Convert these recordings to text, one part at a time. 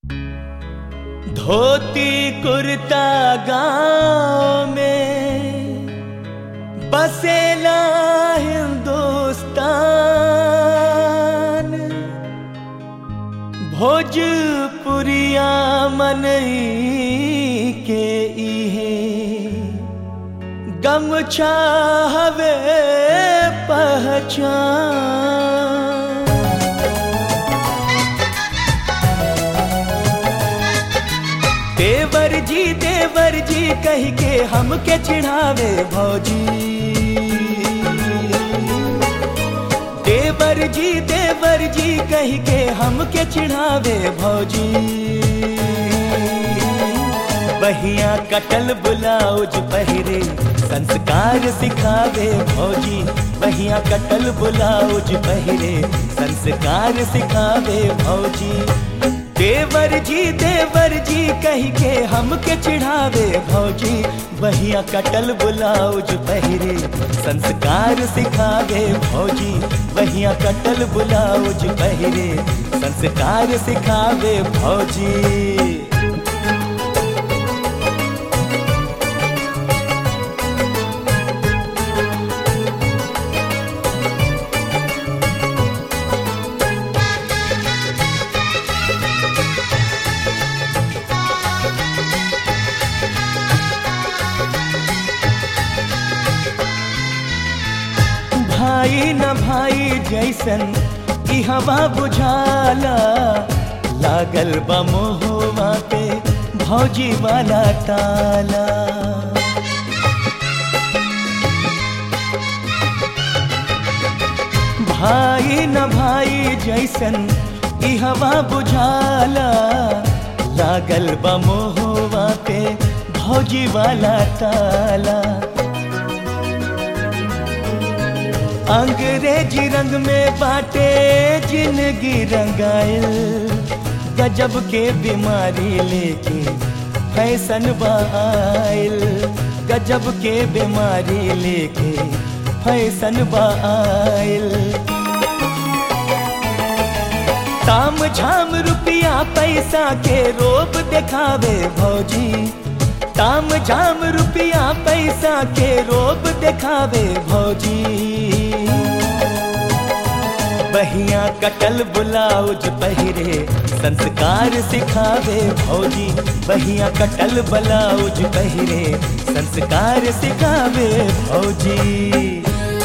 धोती कुर्ता गांव में बसेला हिंदुस्तान भोजपुरिया मनई के इहे गमछा हवे पहचान देवर जी देवर जी कह के हमके चिढ़ावे भौजी देवर जी देवर जी कह के हमके चिढ़ावे भौजी बहिया कटल बुलाउज पहिरे संस्कार सिखावे भौजी बहिया कटल बुलाउज पहिरे संस्कार सिखावे भौजी देवर जी देवर जी कह के हमके चिढ़ावे भौजी बहिया कटल बुलाउज पहिरे संस्कार सिखावे भौजी बहिया कटल बुलाउज पहिरे संस्कार सिखावे भौजी भाई न भाई जैसन ई हवा बुझाला लागल बा मोहवा पे भौजी वाला ताला भाई न भाई जैसन ई हवा बुझाला लागल बा मोहवा पे भौजी वाला ताला अंग्रेजी रंग में बाटे जिंदगी रंगाइल गजब के बीमारी लेके फैशन बाइल गजब के बीमारी लेके फैशन बाइल ताम झाम रुपया पैसा के रोब दिखावे भौजी ताम झाम रुपया पैसा के रोब दिखावे भौजी बहिया कटल बुलाउज पहिरे संस्कार सिखावे भौजी बहिया कटल ब्लाउज पहिरे संस्कार सिखावे भौजी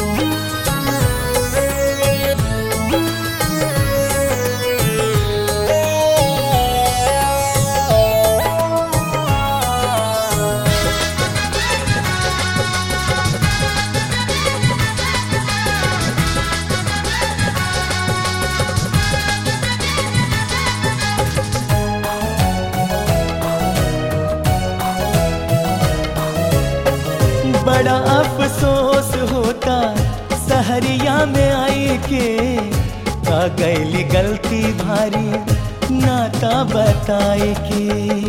बड़ा अफसोस होता सहरिया में आई के का गैली गलती भारी नाता बताए के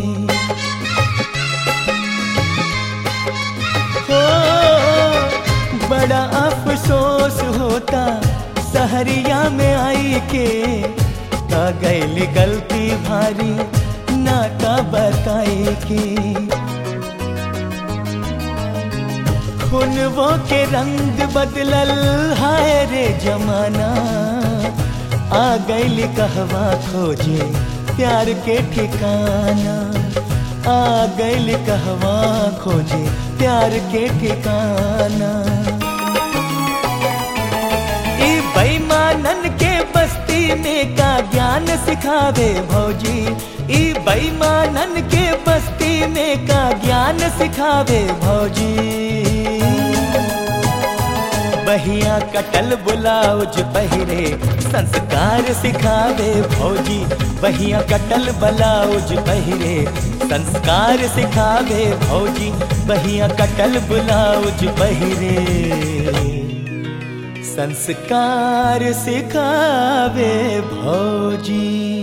हो बड़ा अफसोस होता सहरिया में आई के का गैली गलती भारी नाता बताए के खुनवो के रंग बदलल हाय रे जमाना आ गैल कहवा खोजे प्यार के ठिकाना आ गैल कहवा खोजे प्यार के ठिकाना ई बेईमानन के बस्ती में का ज्ञान सिखावे भौजी ई बेईमानन के बस्ती में का ज्ञान सिखावे भौजी बहिया कटल बुलाउज पहिरे संस्कार सिखावे भौजी बहिया कटल ब्लाउज पहिरे संस्कार सिखावे भौजी बहिया कटल ब्लाउज पहिरे संस्कार सिखावे भौजी